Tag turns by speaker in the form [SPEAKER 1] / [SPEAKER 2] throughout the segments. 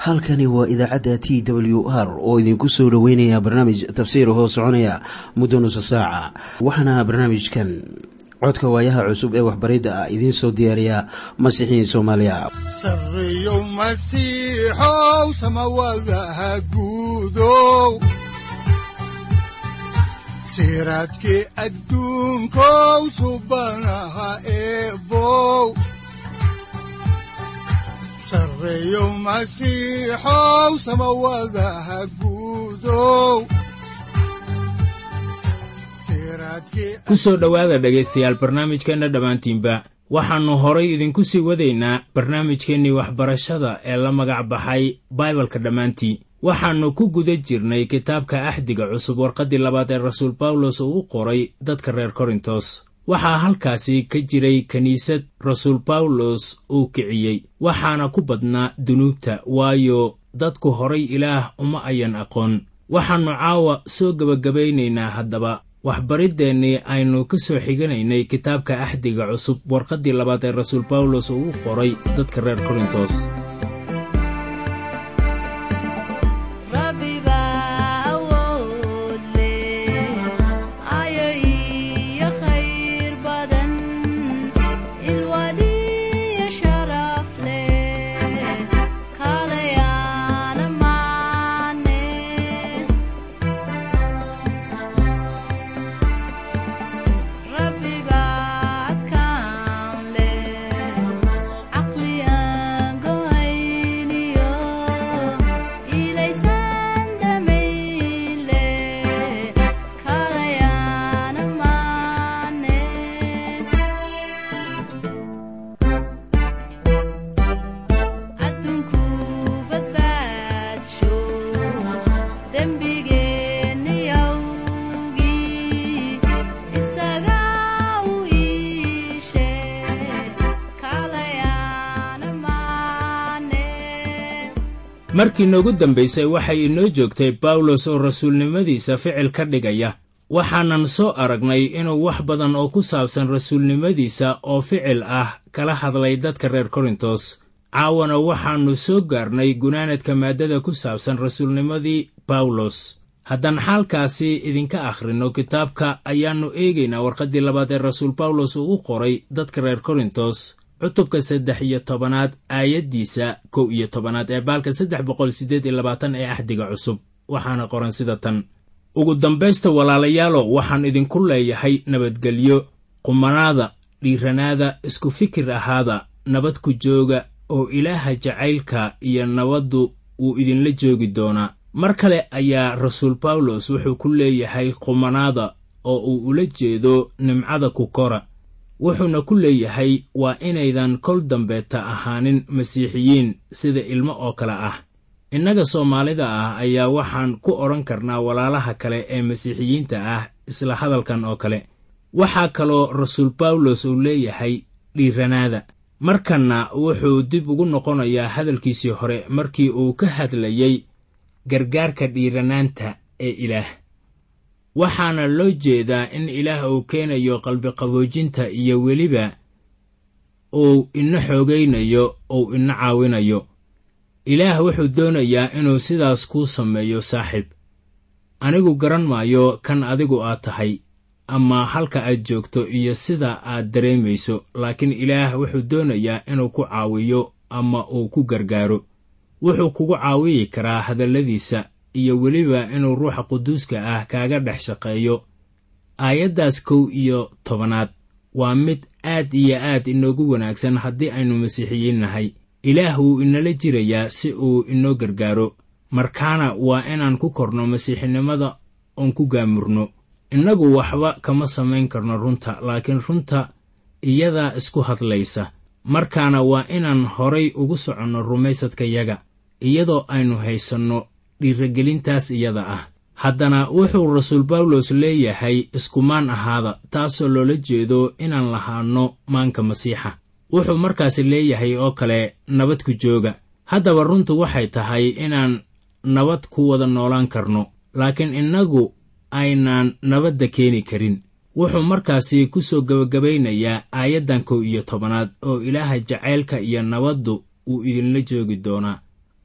[SPEAKER 1] halkani waa idaacadda t w r oo idinku soo dhoweynaya barnaamij tafsiir hoo soconaya muddo nusa saaca waxaana barnaamijkan codka waayaha cusub ee waxbaridda ah idiin soo diyaariya masiixiin soomaaliya
[SPEAKER 2] sareyow masiixow samawadaha guudow siraadkii adduunkow subanaha eebow sareyow masiixow samawadaha guudow
[SPEAKER 3] ku soo dhowaada dhegaystayaal barnaamijkeenna dhammaantiinba waxaannu horay idinku sii wadaynaa barnaamijkeennii waxbarashada ee la magac baxay baibalka dhammaantii waxaannu ku guda jirnay kitaabka axdiga cusub warqaddii labaad ee rasuul bawlos uu u qoray dadka reer korintos waxaa halkaasi ka jiray kiniisad rasuul bawlos uu kiciyey waxaana ku badnaa dunuubta waayo dadku horay ilaah uma ayan aqoon waxaannu caawa soo gebagabaynaynaa haddaba waxbariddeenii aynu ka soo xiganaynay kitaabka axdiga cusub warqaddii labaad ee rasuul bawlos uu u qoray dadka reer korintos markii noogu dambaysay waxay inoo joogtay bawlos oo rasuulnimadiisa ficil ka dhigaya waxaanan soo aragnay inuu wax badan oo ku saabsan rasuulnimadiisa oo ficil ah kala hadlay dadka reer korintos caawana waxaannu soo gaarnay gunaanadka maaddada ku saabsan rasuulnimadii bawlos haddaan xaalkaasi idinka akhrinno kitaabka ayaannu eegaynaa warqaddii labaad ee rasuul bawlos uu u qoray dadka reer korintos cutubka saddex iyo tobanaad aayaddiisa kow iyo tobanaad ee baalka saddex boqol siddeed iyo labaatan ee axdiga cusub waxaana qoran sida tan ugu dambaysta walaalayaalo waxaan idinku leeyahay nabadgelyo qumanaada dhiiranaada isku fikir ahaada nabad ku jooga oo ilaaha jacaylka iyo nabaddu wuu idinla joogi doonaa mar kale ayaa rasuul bawlos wuxuu ku leeyahay qumanaada oo uu ula jeedo nimcada ku kora wuxuuna ku leeyahay waa inaydan kol dambeeta ahaanin masiixiyiin sida ilmo oo kale ah innaga soomaalida ah ayaa waxaan ku odhan karnaa walaalaha kale ee masiixiyiinta ah isla hadalkan oo kale waxaa kaloo rasuul bawlos uu leeyahay dhiiranaada markanna wuxuu dib ugu noqonayaa hadalkiisii hore markii uu ka hadlayey gargaarka dhiiranaanta ee ilaah waxaana loo jeedaa in ilaah uu keenayo qalbiqaboojinta iyo weliba uu ina xoogaynayo uu ina caawinayo ilaah wuxuu doonayaa inuu sidaas kuu sameeyo saaxiib anigu garan maayo kan adigu aad tahay ama halka aad joogto iyo sida aad dareemayso laakiin ilaah wuxuu doonayaa inuu ku caawiyo ama uu ku gargaaro wuxuu kugu caawiyi karaa hadalladiisa iyo weliba inuu ruuxa quduuska ah kaaga dhex shaqeeyo aayaddaas kow iyo tobanaad waa mid aad iyo aad inoogu wanaagsan haddii aynu masiixiyiin nahay ilaah wuu inala jirayaa si uu inoo gargaaro markaana waa inaan ku korno masiixinimada oon ku gaamurno innagu waxba kama samayn karno runta laakiin runta iyadaa isku hadlaysa markaana waa inaan horay ugu soconno rumaysadkayaga iyadoo aynu haysanno dhiiragelintaas iyada ah haddana wuxuu rasuul bawlos leeyahay iskumaan ahaada taasoo loola jeedo inaan lahaanno maanka masiixa wuxuu markaasi leeyahay oo kale nabad ku jooga haddaba runtu waxay tahay inaan nabad ku wada noolaan karno laakiin innagu aynaan nabadda keeni karin wuxuu markaasi ku soo gebagabaynayaa aayaddan kow iyo tobanaad oo ilaaha jacaylka iyo nabaddu uu idinla joogi doonaa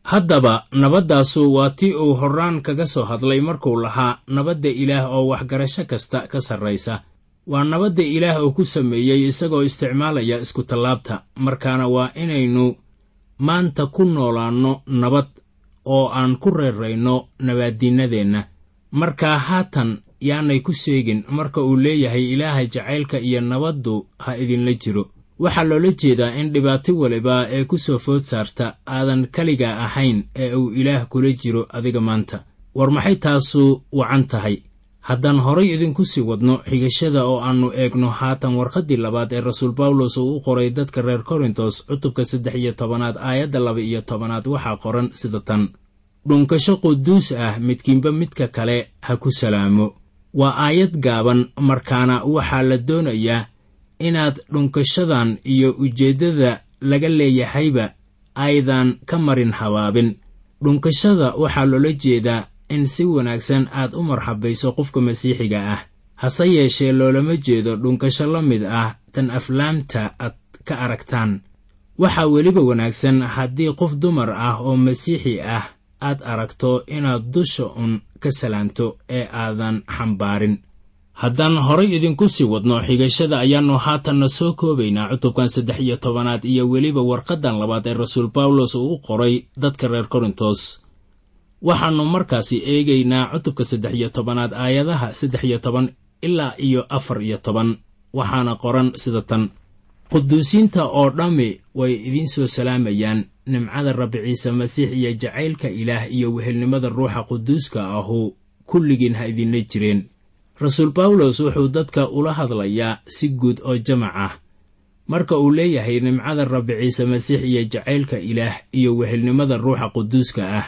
[SPEAKER 3] haddaba nabaddaasu waa tii uu horraan kaga soo hadlay markuu lahaa nabadda ilaah oo waxgarasho kasta ka sarraysa waa nabadda ilaah uu ku sameeyey isagoo isticmaalaya iskutallaabta markaana waa inaynu maanta ku noolaanno nabad oo aan ku reerayno nabaaddiinnadeenna markaa haatan yaanay ku sheegin marka uu leeyahay ilaaha jacaylka iyo nabaddu ha idinla jiro waxaa loola jeedaa in dhibaato waliba ee ku soo food saarta aadan keliga ahayn ee uu ilaah kula jiro adiga maanta war maxay taasu wacan tahay haddaan horay idinku sii wadno xigashada oo aannu eegno haatan warqaddii labaad ee rasuul bawlos uu u qoray dadka reer korintos cutubka saddex iyo tobanaad aayadda laba iyo tobanaad waxaa qoran sida tan dhunkasho quduus ah midkiinba midka kale ha ku salaamo waa aayad gaaban markaana waxaa la doonayaa inaad dhunkashadan iyo ujeeddada laga leeyahayba aydan ka marin habaabin dhunkashada waxaa loola jeedaa in si wanaagsan aad u marxabayso qofka masiixiga ah hase yeeshee loolama jeedo dhunkasho la mid ah tan aflaamta aad ka aragtaan waxaa weliba wanaagsan haddii qof dumar ah oo masiixi ah aad aragto inaad dusha un ka salaanto ee aadan xambaarin haddaan horay idinku sii wadno xigashada ayaannu haatanna soo koobaynaa cutubkan saddex iyo tobanaad iyo weliba warqaddan labaad ee rasuul bawlos uu u qoray dadka reer korintos waxaannu markaasi eegaynaa cutubka saddex iyo tobanaad aayadaha saddex iyo toban ilaa iyo afar iyo toban waxaana qoran sida tan quduusiinta oo dhammi way idiin soo salaamayaan nimcada rabbi ciise masiix iyo jacaylka ilaah iyo wehelnimada ruuxa quduuska ahu kulligiin ha idinla jireen rasuul bawlos wuxuu dadka ula hadlayaa si guud oo jamac ah marka uu leeyahay nimcada rabbi ciise masiix iyo jacaylka ilaah iyo wehelnimada ruuxa quduuska ah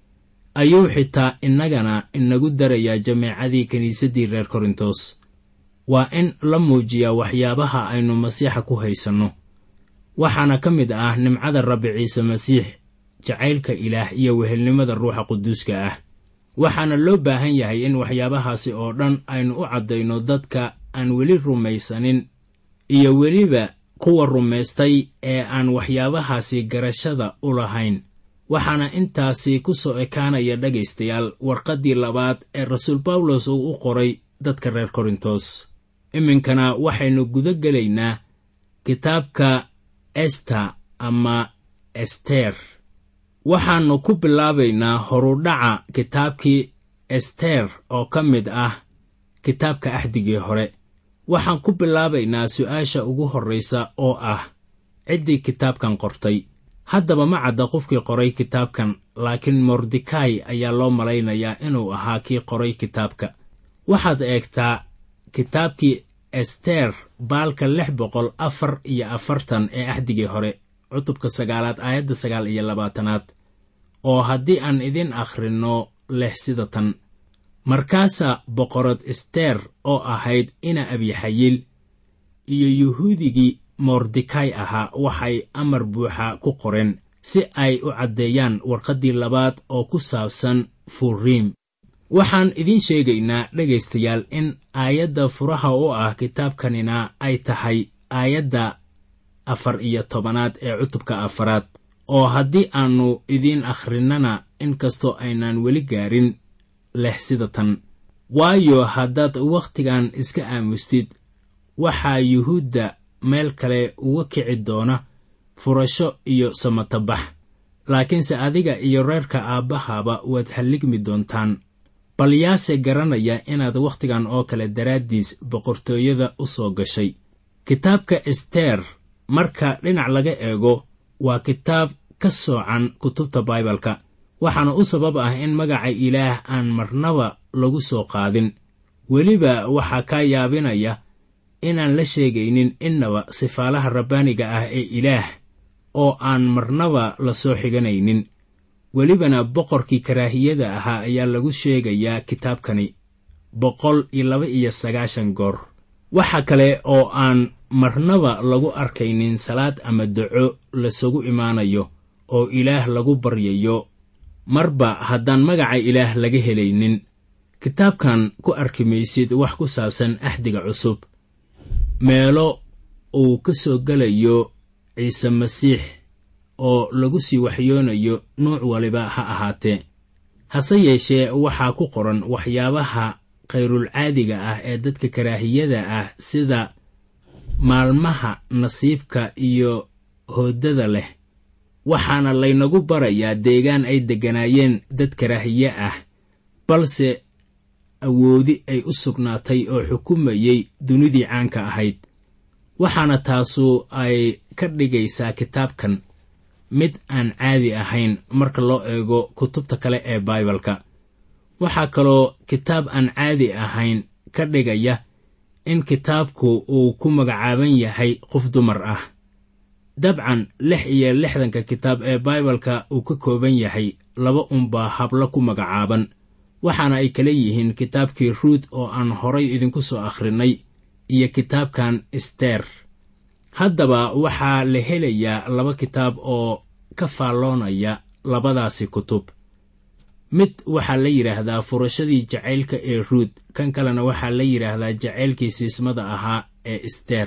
[SPEAKER 3] ayuu xitaa innagana inagu darayaa jameecadii kiniisaddii reer korintos waa in la muujiyaa waxyaabaha aynu masiixa ku haysanno waxaana ka mid ah nimcada rabbi ciise masiix jacaylka ilaah iyo wehelnimada ruuxa quduuska ah waxaana loo baahan yahay in waxyaabahaasi oo dhan aynu u caddayno dadka aan weli rumaysanin iyo weliba kuwa rumaystay ee aan waxyaabahaasi garashada u lahayn waxaana intaasi ku soo ekaanaya dhegaystayaal warqaddii labaad ee rasuul bawlos uu u qoray dadka reer korintos iminkana waxaynu guda gelaynaa kitaabka esta ama ester waxaannu ku bilaabaynaa horudhaca kitaabkii ester oo ka mid ah kitaabka axdigii hore waxaan ku bilaabaynaa su'aasha ugu horraysa oo ah ciddii kitaabkan qortay haddaba ma cadda qofkii qoray kitaabkan laakiin mordekai ayaa loo malaynayaa inuu ahaa kii qoray kitaabka waxaad eegtaa kitaabkii ester baalka lix boqol afar iyo afartan ee axdigii hore cutubka sagaalaad aayadda sagaal iyo labaatanaad oo haddii aan idin akhrinno leh sida tan markaasaa boqorad ester oo ahayd ina abyaxayil iyo yuhuudigii mordekai ahaa waxay amar buuxa ku qoreen si ay u caddeeyaan warqaddii labaad oo ku saabsan furiim waxaan idiin sheegaynaa dhegaystayaal in aayadda furaha u ah kitaabkanina ay tahay aayadda afar iyo tobanaad ee cutubka afaraad oo haddii aannu idiin akhrinnana inkastoo aynaan weli gaarin leh sida tan waayo haddaad wakhtigan iska aamustid waxaa yuhuudda meel kale uga kici doona furasho iyo samatabax laakiinse adiga iyo reerka aabbahaba waad halligmi doontaan bal yaase garanaya inaad wakhtigan oo kale daraaddiis boqortooyada u soo gashay kitaabka ester marka dhinac laga eego waa kitaab ka soocan kutubta baibalka waxaana u sabab ah in magaca ilaah aan marnaba lagu soo qaadin weliba waxaa kaa yaabinaya inaan la sheegaynin innaba sifaalaha rabbaaniga ah ee ilaah oo aan marnaba la soo xiganaynin welibana boqorkii karaahiyada ahaa ayaa lagu sheegayaa kitaabkani boqol iyo laba iyo sagaashan goor waxa kale oo aan marnaba lagu arkaynin salaad ama daco lasugu imaanayo oo ilaah lagu baryayo marba haddaan magaca ilaah laga helaynin kitaabkan ku arki maysid wax ku saabsan axdiga cusub meelo uu ka soo gelayo ciise masiix oo lagu sii waxyoonayo nuuc waliba ha ahaatee hase yeeshee waxaa ku qoran waxyaabaha khayrulcaadiga ah ee dadka karaahiyada ah sida maalmaha nasiibka iyo hoodada leh waxaana laynagu barayaa deegaan ay degganaayeen dad karaahiye ah balse awoodi ay u sugnaatay oo xukumayey dunidii caanka ahayd waxaana taasu ay ka dhigaysaa kitaabkan mid aan caadi ahayn marka loo eego kutubta kale ee baibalka waxaa kaloo kitaab aan caadi ahayn ka dhigaya in kitaabku uu ku magacaaban yahay qof dumar ah dabcan lix iyo lixdanka kitaab ee baibalka uu ka kooban yahay laba unbaa hablo ku magacaaban waxaana ay kala yihiin kitaabkii ruut oo aan horay idinku soo akhrinay iyo kitaabkan ester haddaba waxaa la helayaa laba kitaab oo ka faalloonaya labadaasi kutub mid waxaa la yidhaahdaa furashadii jacaylka ee ruut kan kalena waxaa la yidhaahdaa jacaylkii siismada ahaa ee ester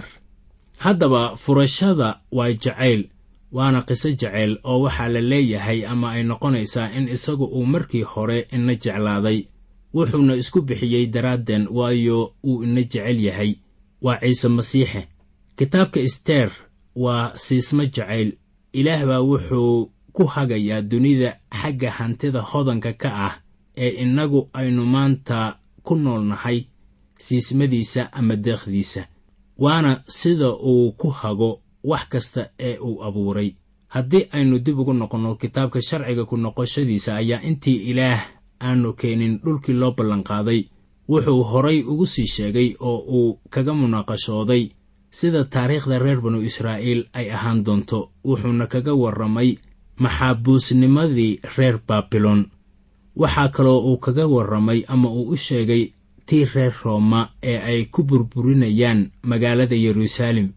[SPEAKER 3] haddaba furashada waa jacayl waana qiso jacayl oo waxaa la leeyahay ama ay noqonaysaa in isagu uu markii hore ina jeclaaday wuxuuna isku bixiyey daraaddeen waayo uu ina jecel yahay waa ciise masiixe kitaabka ester waa siismo jacayl ilaah baa wuxuu ku hagayaa dunida xagga hantida hodanka ka ah ee innagu aynu maanta ku noolnahay siismadiisa ama deekhdiisa waana sida uu ku hago wax kasta ee uu abuuray haddii aynu dib ugu noqonno kitaabka sharciga ku noqoshadiisa ayaa intii ilaah aanu keenin dhulkii loo ballanqaaday wuxuu horay ugu sii sheegay oo uu kaga munaaqashooday sida taariikhda reer banu israa'iil ay ahaan doonto wuxuuna kaga warramay maxaabuusnimadii reer baabilon waxaa kaloo uu kaga warramay ama uu u sheegay tii reer rooma ee ay ku burburinayaan magaalada yeruusaalem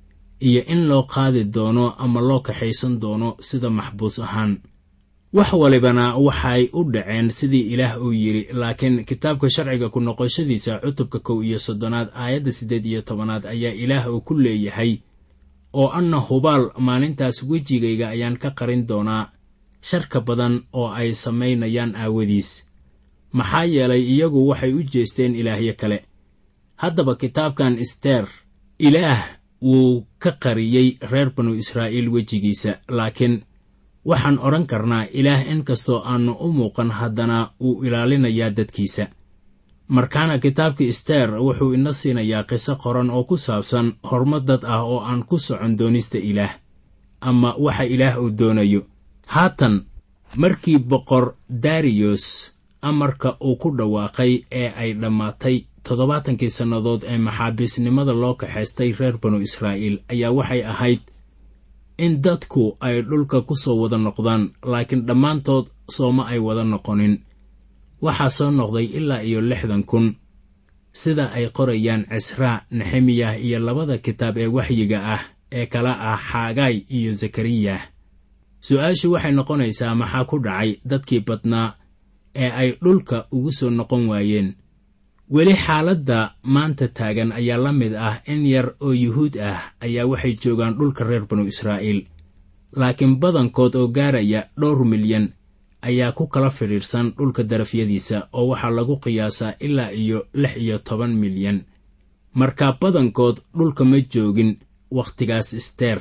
[SPEAKER 3] iyo in loo qaadi doono ama loo kaxaysan doono sida maxbuus ahaan wax walibana waxay u dhaceen sidii ilaah uu yidhi laakiin kitaabka sharciga ku noqoshadiisa cutubka kow iyo soddonaad aayadda siddeed iyo tobanaad ayaa ilaah uu ku leeyahay oo anna hubaal maalintaas wejigayga ayaan ka qarin doonaa sharka badan oo ay samaynayaan aawadiis maxaa yeelay iyagu waxay u jeesteen ilaahyo kale haddaba kitaabkan ester ilaah wuu ka qariyey reer banu israa'iil wejigiisa laakiin waxaan odhan karnaa ilaah in kastoo aannu u muuqan haddana wuu ilaalinayaa dadkiisa markaana kitaabka ester wuxuu ina siinayaa qiso qoran oo ku saabsan horumar dad ah oo aan ku socon doonista ilaah ama waxa ilaah uu doonayo haatan markii boqor dariyos amarka uu ku dhawaaqay ee ay dhammaatay toddobaatankii sannadood ee maxaabiisnimada loo kaxaystay reer banu israa'iil ayaa waxay ahayd in dadku ay dhulka ku soo wada noqdaan laakiin dhammaantood sooma ay wada noqonin waxaa soo noqday ilaa iyo lixdan kun sida ay qorayaan cisraa nexemiyah iyo labada kitaab ee waxyiga ah ee kala ah xaagaay iyo zakariyah su-aashu waxay noqonaysaa maxaa ku dhacay dadkii badnaa ee ay dhulka ugu soo noqon waayeen weli xaaladda maanta taagan ayaa la mid ah in yar oo yuhuud ah ayaa waxay joogaan dhulka reer banu israa'iil laakiin badankood oo gaaraya dhowr milyan ayaa ku kala fidhiidhsan dhulka darafyadiisa oo waxaa lagu qiyaasaa ilaa iyo lix iyo toban milyan markaa badankood dhulka ma joogin wakhtigaas isteer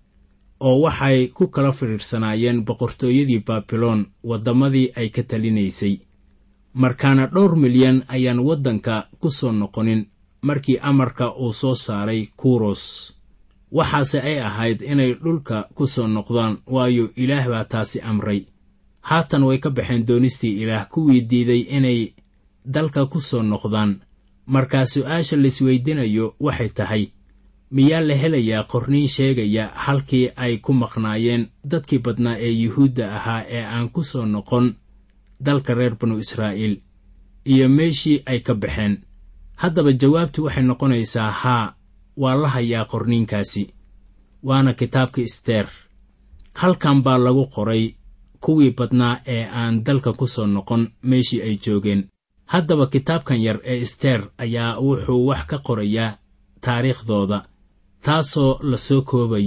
[SPEAKER 3] oo waxay ku kala fidhiidhsanaayeen boqortooyadii baabiloon waddamadii ay ka talinaysay markaana dhowr milyan ayaan waddanka ku soo noqonin markii amarka uu soo saaray kuros waxaase ay ahayd inay dhulka ku soo noqdaan waayo ilaah baa taasi amray haatan way ka baxeen doonistii ilaah kuwii diiday inay dalka ku soo noqdaan markaa su'aasha laisweydiinayo waxay tahay miyaa la helayaa qorniin sheegaya halkii ay ku maqnaayeen dadkii badnaa ee yuhuudda ahaa ee aan ku soo noqon dalka reer banu israa'iil iyo meeshii ay ka baxeen haddaba jawaabtu waxay noqonaysaa haa waa la hayaa qorniinkaasi waana kitaabka isteer halkan baa lagu qoray kuwii badnaa ee aan dalka ku soo noqon meeshii ay joogeen haddaba kitaabkan yar ee isteer ayaa wuxuu wax ka qorayaa taariikhdooda taasoo la soo koobayo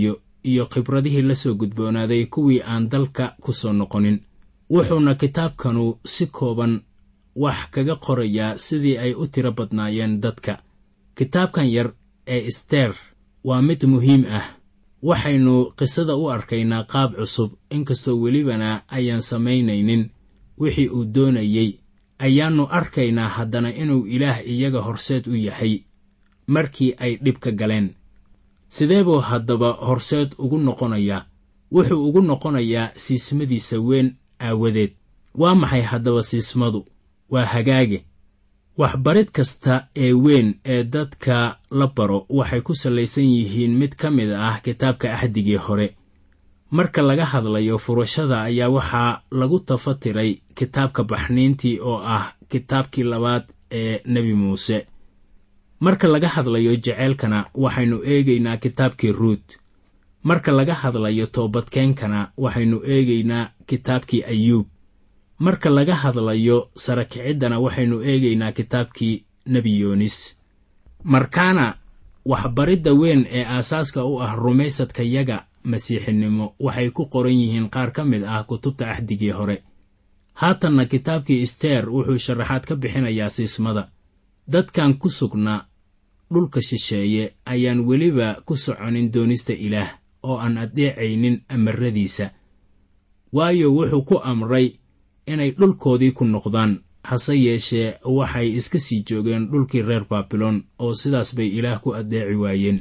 [SPEAKER 3] iyo khibradihii la soo gudboonaaday kuwii aan dalka ku soo noqonin wuxuuna kitaabkanu si kooban wax kaga qorayaa sidii ay u tiro badnaayeen dadka kitaabkan yar ee isteer waa mid muhiim ah waxaynu qisada u arkaynaa qaab cusub inkastoo welibana ayaan samaynaynin wixii uu doonayey ayaannu arkaynaa haddana inuu ilaah iyaga horseed u yahay markii ay dhibka galeen sidee buu haddaba horseed ugu noqonayaa wuxuu ugu noqonayaa siismadiisa weyn aawadeed waa maxay haddaba siismadu waa hagaage waxbarid kasta ee weyn ee dadka la baro waxay ku sallaysan yihiin mid ka mid ah kitaabka axdigii hore marka laga hadlayo furashada ayaa waxaa lagu tafatiray kitaabka baxniintii oo ah kitaabkii labaad ee nebi muuse marka laga hadlayo jeceylkana waxaynu eegaynaa kitaabkii ruut marka laga hadlayo toobadkeenkana waxaynu eegaynaa kitaabkii ayuub marka laga hadlayo sarakiciddana waxaynu eegaynaa kitaabkii nebi yoonis markaana waxbaridda weyn ee aasaaska u ah rumaysadkayaga masiixinimo waxay ku qoran yihiin qaar ka mid ah kutubta axdigii hore haatanna kitaabkii isteer wuxuu sharaxaad ka bixinayaa siismada dadkan ku sugnaa dhulka shisheeye ayaan weliba ku soconin doonista ilaah oo aan addeecaynin amaradiisa waayo wuxuu ku amray inay dhulkoodii ku noqdaan hase yeeshee waxay iska sii joogeen dhulkii reer baabilon oo sidaas bay ilaah ku addeeci waayeen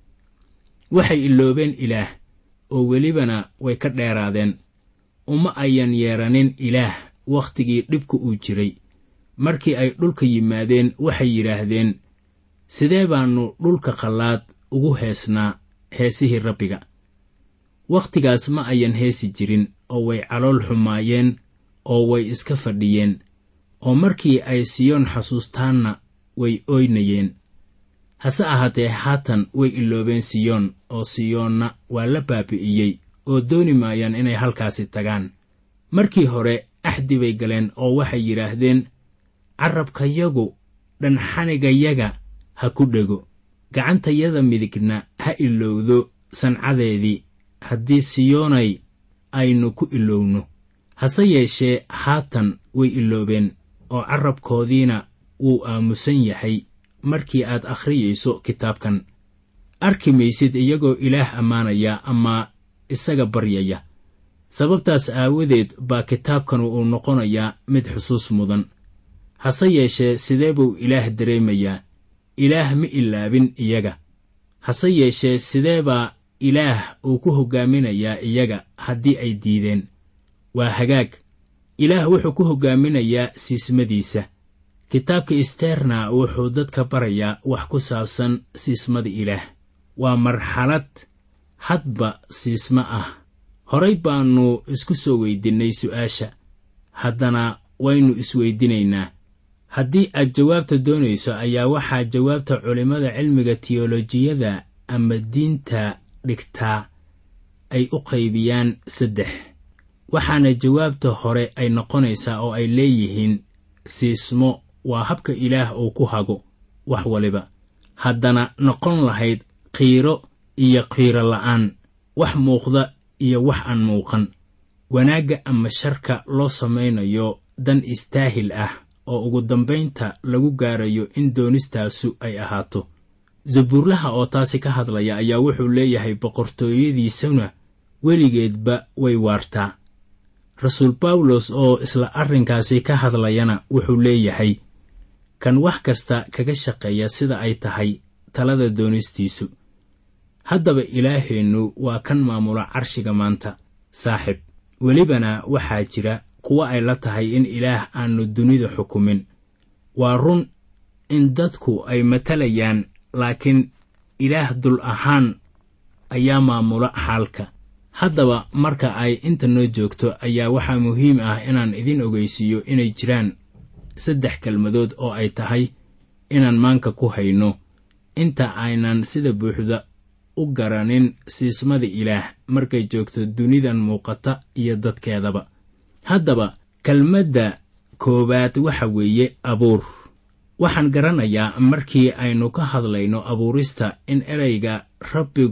[SPEAKER 3] waxay iloobeen ilaah oo welibana way ka dheeraadeen uma ayan yeeranin ilaah wakhtigii dhibka uu jiray markii ay dhulka yimaadeen waxay yidhaahdeen sidee baannu dhulka qallaad ugu heesnaa heesihii rabbiga wakhtigaas ma ayan heesi jirin oo way calool xumaayeen oo way iska fadhiyeen oo markii ay siyoon xasuustaanna way ooynayeen hase ahaatee haatan way iloobeen siyoon oo siyoonna waa la baabi'iyey oo dooni maayaan inay halkaasi tagaan markii hore axdi bay galeen oo waxay yidhaahdeen carrabkayagu dhanxanigayaga ha ku dhego gacantayada midigna ha ilowdo sancadeedii haddii siyoonay aynu ku ilowno hase yeeshee haatan way iloobeen oo carrabkoodiina wuu aamusan yahay markii aad akhriyayso kitaabkan arki maysid iyagoo ilaah ammaanaya ama isaga baryaya sababtaas aawadeed baa kitaabkanu uu noqonayaa mid xusuus mudan hase yeeshee sidee buu ilaah dareemayaa ilaah ma ilaabin iyaga hase yeeshee sidee baa ilaah uu ku hoggaaminayaa iyaga haddii ay diideen waa hagaag ilaah wuxuu ku hoggaaminayaa siismadiisa kitaabka isteerna wuxuu dadka barayaa wax ku saabsan siismada ilaah waa marxalad hadba siismo ah horay baannu isku soo weydinnay su'aasha haddana waynu isweydinaynaa haddii aad jawaabta doonayso ayaa waxaa jawaabta culimmada cilmiga tiyolojiyada ama diinta dhigtaa ay u qaybiyaan saddex waxaana jawaabta hore ay noqonaysaa oo ay leeyihiin siismo waa habka ilaah uu ku hago wax waliba haddana noqon lahayd qiiro iyo qiiro la'aan wax muuqda iyo wax aan muuqan wanaagga ama sharka loo samaynayo dan istaahil ah oo ugu dambaynta lagu gaarayo in doonistaasu ay ahaato zabuurlaha oo taasi ka hadlaya ayaa wuxuu leeyahay boqortooyadiisuna weligeedba way waartaa rasuul bawlos oo isla arrinkaasi ka hadlayana wuxuu leeyahay kan wax kasta kaga shaqeeya sida ay tahay talada doonistiisu haddaba ilaaheennu waa kan maamula carshiga maanta saaxib welibana waxaa jira kuwa ay la tahay in ilaah aanu dunida xukumin waa run in dadku ay matalayaan laakiin ilaah dul ahaan ayaa maamula xaalka haddaba marka ay inta noo joogto ayaa waxaa muhiim ah inaan idin ogeysiiyo inay jiraan saddex kelmadood oo ay tahay inaan maanka ku hayno inta aynan sida buuxda u garanin siismada ilaah markay joogto dunidan muuqata iyo dadkeedaba haddaba kelmadda koowaad waxa weeye abuur waxaan garanayaa markii aynu ka hadlayno abuurista in ereyga rabbigu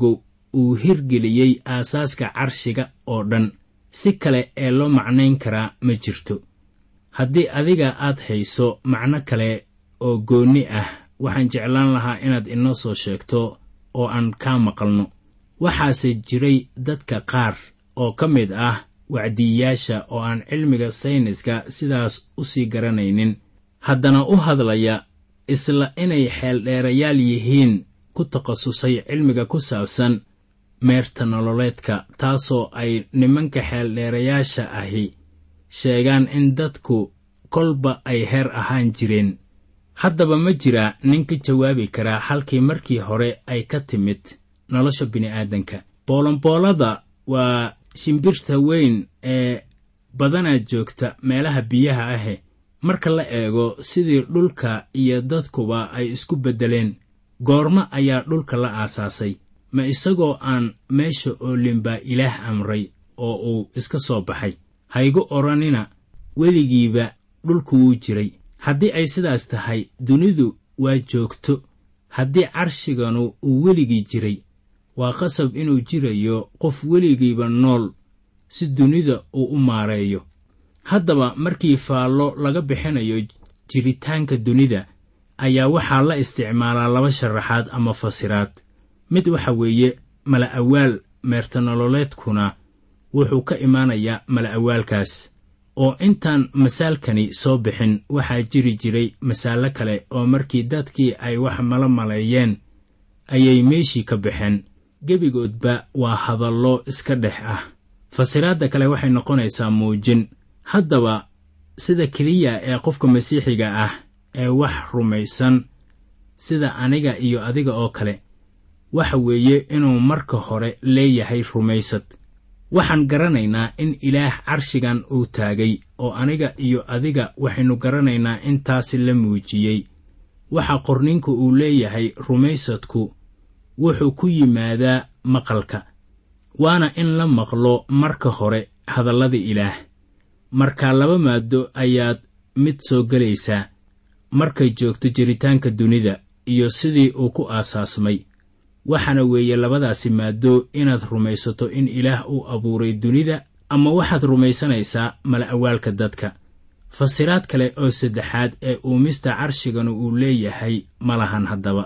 [SPEAKER 3] uu hirgeliyey aasaaska carshiga oo dhan si kale ee loo macnayn karaa ma jirto haddii adiga aad hayso macno kale oo goonni ah waxaan jeclaan lahaa inaad inoo soo sheegto oo aan kaa maqalno waxaase jiray dadka qaar oo ka mid ah wacdiyayaasha oo aan cilmiga sayniska sidaas u sii garanaynin haddana u hadlaya isla inay xeeldheerayaal yihiin ku takhasusay cilmiga ku saabsan meerta nololeedka taasoo ay nimanka xeeldheerayaasha ahi sheegaan in dadku kolba ay heer ahaan jireen haddaba ma jira nin ka jawaabi karaa halkii markii hore ay ka timid nolosha bini'aadanka boolonboolada waa shimbirta weyn ee badanaa joogta meelaha biyaha ahe marka la eego sidii dhulka iyo dadkuba ay isku beddeleen goormo ayaa dhulka la aasaasay ma isagoo aan meesha oolin baa ilaah amray oo uu iska soo baxay haygu odhanina weligiiba dhulku wuu jiray haddii ay sidaas tahay dunidu waa joogto haddii carshiganu uu weligii jiray waa qasab inuu jirayo qof weligiiba nool si dunida uu u maareeyo haddaba markii faallo laga bixinayo jiritaanka dunida ayaa waxaa la isticmaalaa laba sharaxaad ama fasiraad mid waxa weeye mala awaal meertanololeedkuna wuxuu ka imaanayaa mala awaalkaas oo intaan masaalkani soo bixin waxaa jiri jiray masaalo kale oo markii dadkii ay wax mala maleeyeen ayay meeshii ka baxeen gebigoodba waa hadallo iska dhex ah fasiraadda kale waxay noqonaysaa muujin haddaba sida keliya ee qofka masiixiga ah ee wax rumaysan sida aniga iyo adiga oo kale waxa weeye inuu marka hore leeyahay rumaysad waxaan garanaynaa in ilaah carshigan uu taagay oo aniga iyo adiga waxaynu garanaynaa in taasi la muujiyey waxa qorninku uu leeyahay rumaysadku wuxuu ku yimaadaa maqalka waana in la maqlo marka hore hadallada ilaah markaa laba maado ayaad mid soo gelaysaa markay joogto jiritaanka dunida iyo sidii uu ku aasaasmay waxaana weeye labadaasi maado inaad rumaysato in ilaah uu abuuray dunida ama waxaad rumaysanaysaa mala awaalka dadka fasiraad kale oo saddexaad ee uumista carshiganu uu leeyahay ma lahan haddaba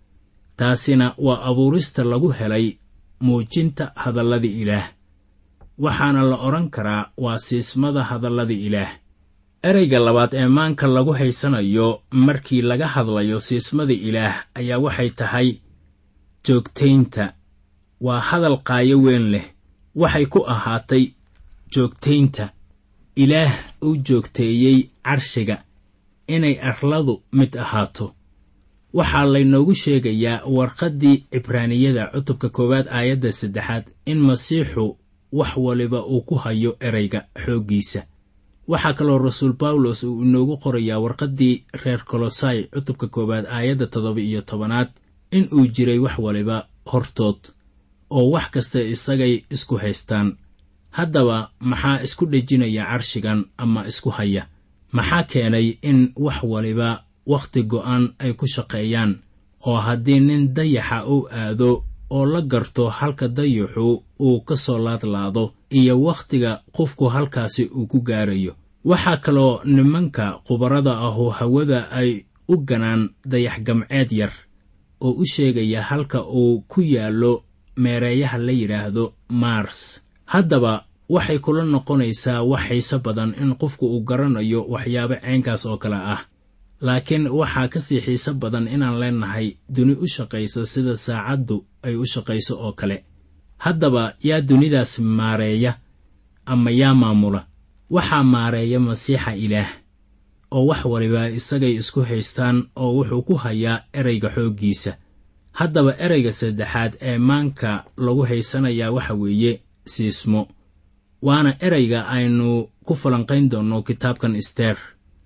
[SPEAKER 3] taasina waa abuurista lagu helay muujinta hadallada ilaah waxaana la odhan karaa waa siismada hadallada ilaah ereyga labaad ee maanka lagu haysanayo markii laga hadlayo siismada ilaah ayaa waxay tahay joogtaynta waa hadal qaayo weyn leh waxay ku ahaatay joogtaynta ilaah uu joogteeyey carshiga inay arladu mid ahaato waxaa laynoogu sheegayaa warqaddii cibraaniyada cutubka koowaad aayadda saddexaad in masiixu wax waliba uu ku hayo ereyga xooggiisa waxaa kaloo rasuul bawlos uu inoogu qorayaa warqaddii reer kolosai cutubka koowaad aayadda toddoba iyo tobanaad in uu jiray wax waliba hortood oo wax kasta isagay isku haystaan haddaba maxaa isku dhejinaya carshigan ama isku haya maxaa keenay in wax waliba wakhti go'an ay ku shaqeeyaan oo haddii nin dayaxa uu aado oo la garto halka dayaxu uu ka soo laadlaado iyo wakhtiga qofku halkaasi uu ku gaarayo waxaa kaloo nimanka khubarada ahu hawada ay u ganaan dayax gamceed yar oo u sheegaya halka uu ku yaallo meereeyaha la yidhaahdo mars haddaba waxay kula noqonaysaa wax xiise badan in qofku uu garanayo waxyaabo caynkaas oo kale ah laakiin waxaa ka sii xiise badan inaan leenahay duni u shaqaysa sida saacaddu ay u shaqayso oo kale haddaba yaa dunidaas maareeya ama yaa maamula waxaa maareeya masiixa ilaah oo wax waliba isagay isku haystaan oo wuxuu ku hayaa ereyga xooggiisa haddaba ereyga saddexaad ee maanka lagu haysanayaa waxa weeye siismo waana ereyga aynu ku falanqayn doonno kitaabkan isteer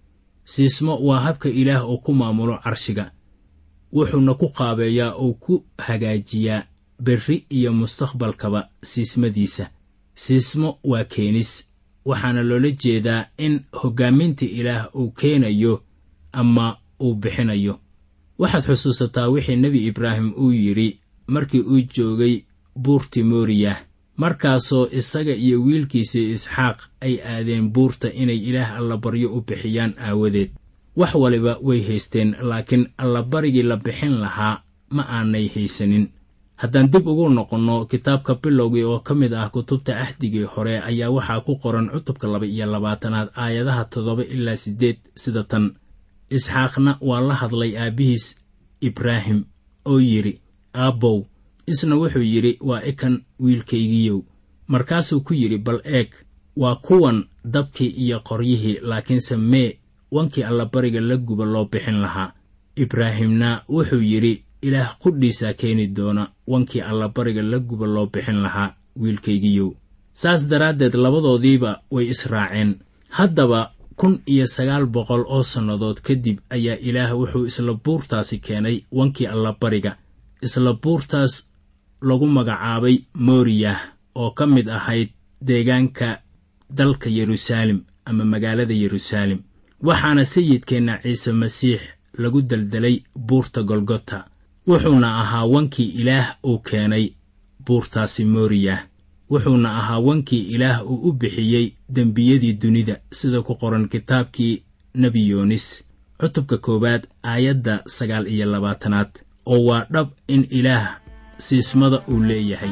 [SPEAKER 3] siismo waa habka ilaah uu ku maamulo carshiga wuxuuna ku qaabeeyaa oo ku hagaajiyaa berri iyo mustaqbalkaba siismadiisa siismo waa keenis waxaana loola jeedaa in hoggaaminta ilaah uu keenayo ama uu bixinayo waxaad xusuusataa wixii nebi ibraahim uu yidhi markii uu joogay buurtii mooriyah markaasoo isaga iyo wiilkiisii isxaaq ay aadeen buurta inay ilaah allabaryo u bixiyaan aawadeed wax waliba way haysteen laakiin allabarigii la bixin lahaa ma aanay haysanin haddaan dib ugu noqonno kitaabka bilowgii oo ka mid ah kutubta ahdigii hore ayaa waxaa ku qoran cutubka laba iyo labaatanaad aayadaha toddoba ilaa siddeed sida tan isxaaqna waa la hadlay aabbihiis ibraahim oo yidhi aabbow isna wuxuu yidhi waa ikan wiilkaygiiyow markaasuu ku yidhi bal eeg waa kuwan dabkii iyo qoryihii laakiinse mee wankii allabariga la guba loo bixin lahaa ibraahimna wuxuu yidhi ilaah qudhiisaa keeni doona wankii allabariga la guba loo bixin lahaa wiilkaygiiyow saas daraaddeed labadoodiiba way israaceen haddaba kun iyo sagaal boqol oo sannadood kadib ayaa ilaah wuxuu isla buurtaasi keenay wankii allabariga isla buurtaas lagu magacaabay mooriyah oo ka mid ahayd deegaanka dalka yeruusaalem ama magaalada yeruusaalem waxaana sayidkeenna ciise masiix lagu deldelay buurta golgota wuxuuna ahaa wankii ilaah uu keenay buurtaasi mooriyah wuxuuna ahaa wankii ilaah uu u bixiyey dembiyadii dunida sida ku qoran kitaabkii nebi yoonis cutubka koowaad aayadda sagaal iyo labaatanaad oo waa dhab in ilaah siismada uu leeyahay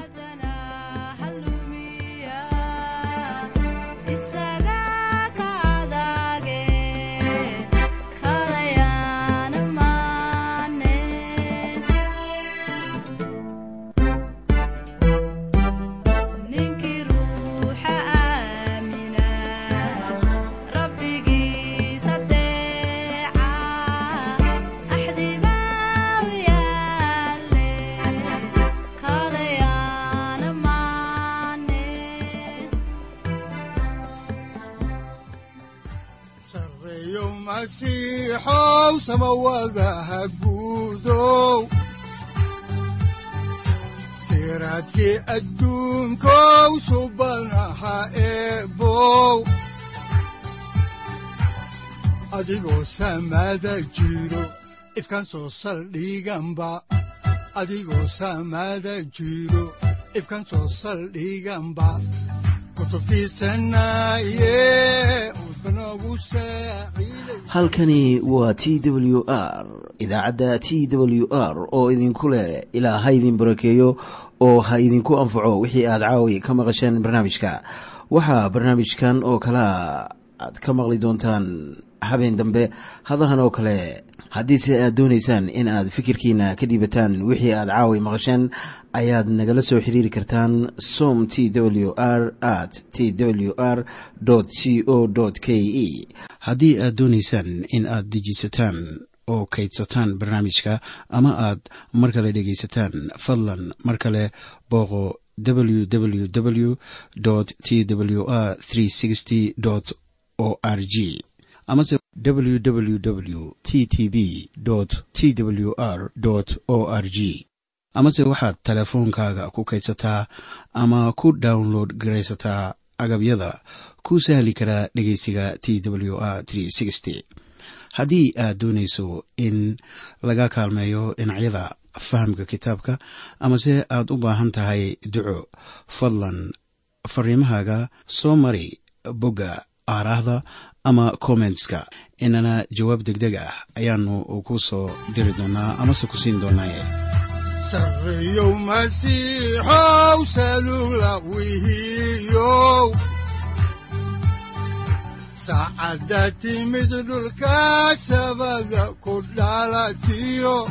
[SPEAKER 2] sareeyo masiixow samawadaha guudow siraadkii adduunkow subanaha eebow adigoo samada jiro ifkan soo saldhiganba adigoo samada jiro ifkan soo saldhiganba kutubtiisanaye udbanogu saaciiday
[SPEAKER 1] halkani waa t w r idaacadda t w r oo idinku leh ilaa ha idin barakeeyo oo ha idinku anfaco wixii aad caawi ka maqasheen barnaamijka waxaa barnaamijkan oo kalea aad ka maqli doontaan habeen dambe hadahan oo kale haddiise aad doonaysaan in aad fikirkiina ka dhiibataan wixii aad caawi maqasheen ayaad nagala soo xiriiri kartaan som t w r at t w r c o k e haddii aad doonaysaan in aad dejiisataan oo kaydsataan barnaamijka ama aad mar kale dhegaysataan fadlan mar kale booqo www t w r o r g amase www t t b t w r o r g amase waxaad teleefoonkaaga ku kaydsataa ama ku download garaysataa agabyada ku sahli karaa dhegeysiga t w r haddii aad doonayso in laga kaalmeeyo dhinacyada fahamka kitaabka amase aad u baahan tahay duco fadlan fariimahaaga soo mari bogga aaraahda ama kommentska inana jawaab degdeg ah ayaanu ku soo diri doonaa amase ku siin doonaaye
[SPEAKER 2] sareeyow masiixow salugla wihiyow saacadda timid dhulka sabada ku dhalatiyo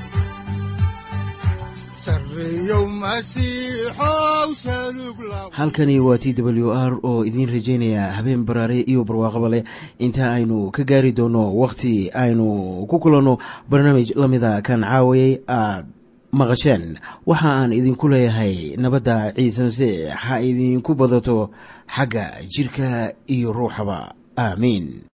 [SPEAKER 2] sareeyow masiixow salugla
[SPEAKER 1] halkani waa t w r oo idiin rajaynaya habeen baraare iyo barwaaqaba leh inta aynu ka gaari doono wakhti aynu ku kulanno barnaamij la mida kan caawayay aad maqasheen waxa aan idinku leeyahay nabadda ciise masiix ha idinku badato xagga jidhka iyo ruuxaba aamiin